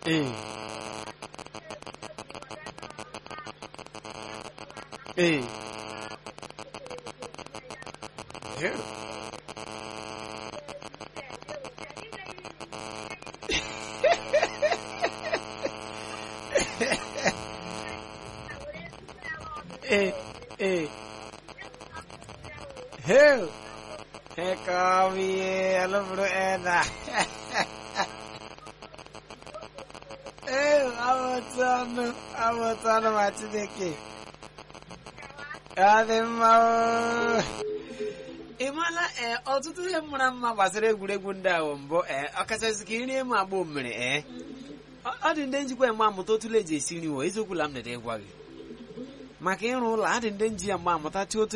ee ee Ew. ee ee Heu. He kami alam bro ena. Eh, awatano, awatano machineke. Adị mma o. ị maala ee ọtụtụ ihe mara mma gbasara egwuregwu ndị ahụ mbụ ee ọkachasị ka iri emu agba omere ee Ọ- ọ dị ndị njikwa mgbe amụta otu eji esi nri wo eziokwu la m nede ịgwa gị maka ịrụ ụlọ adị ndị nji ya mgbe amụta chi otu